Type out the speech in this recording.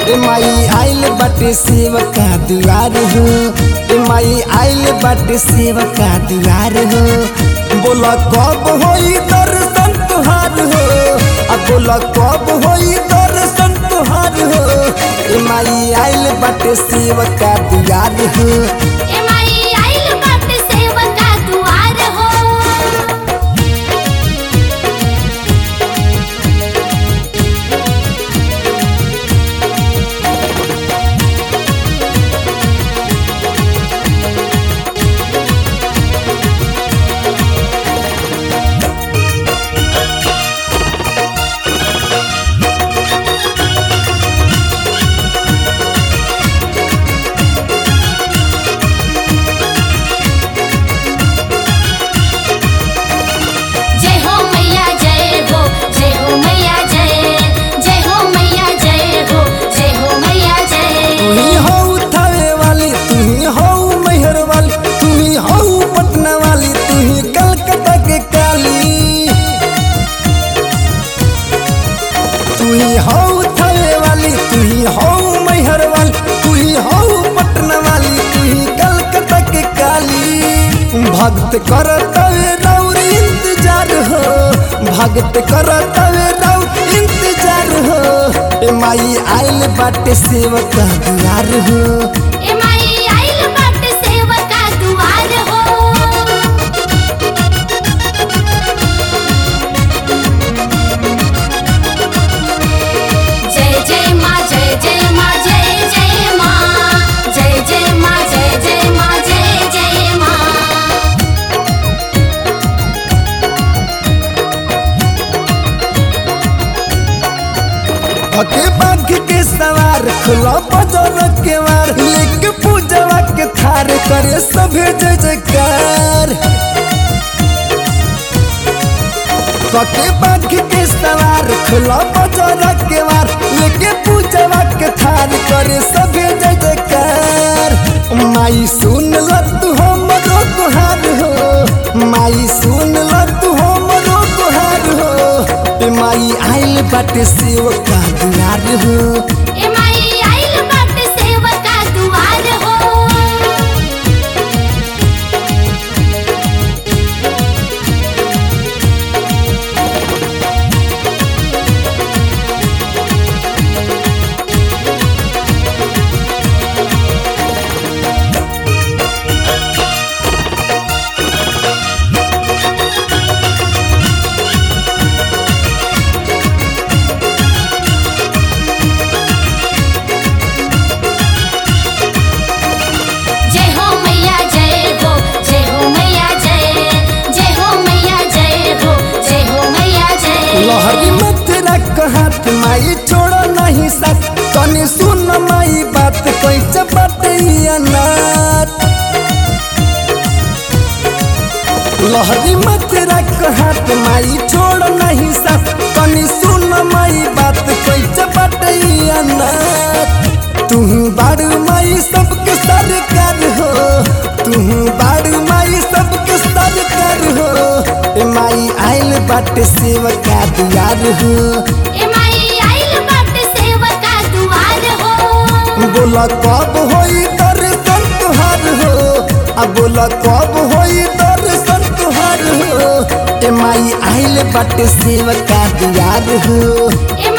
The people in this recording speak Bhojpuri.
ए माई आइल बाटे सेवका दुआर हो ए माई आइल बाटे सेवका दुआर हो बोला कब होई दर्शन तुहार हो आ बोला कब होई दर्शन तुहार हो ए माई आइल बाटे सेवका दुआर हो ए माई आइल बाटे सेवका दुआर हो जय हो मैया जय हो जय हो मैया जय जय हो मैया जय हो जय हो मैया जय तू ही हो उठावे वाली तू ही हो मैहर वाली तू ही हो पटना वाली तू ही कलकत्ता के काली तू ही हो उठावे वाली तू ही हो मैहर वाली तू ही हो पटना वाली तू ही कलकत्ता के काली भक्त करत रौर इंतजार हो भक्त करत रौर इंतजार हो ए माई आइल बाटे सेवका दुआर हो ए माई आइल बाटे सेवका दुआर हो जय जय माँ जय जय माँ जय जय माँ जय जय माँ जय जय माँ जय जय माँ हके बाघ के सवार खुला बजर के वार लेके पूजवा के थार करे सभे जय जयकार कके बाघ के सवार खुला बजर के वार लेके पूजवा के थार करे सभे जय जयकार माई सुन ल तू हमरो गुहार हो माई सुन ल तू हमरो गुहार हो ए माई आइल बाटे सेवका दुआर हो ए माई आइल बाटे सेवका दुआर हो जय हो मैया जय हो जय हो मैया जय जय हो मैया जय हो जय हो मैया जय लहरी मत रख हाथ माई छोड़ो नहीं साथ तनी सुन माई बात कैसे बाटे अनाथ लहरी मत रख हाथ माई छोड़ नहीं साथ तनी सुन माई बात कैसे बाटे अनाथ तू बारू माई सबके सरकार हो तू बारू माई सबके सरकार हो ए माई आइल बाटे सेवका दुआर हो ए माई आइल बाटे सेवका दुआर हो बोला कब होई दर्शन तुहार हो आ बोला कब होई दर्शन तुहार हो ए माई आइल बाटे सेवका दुआर हो ए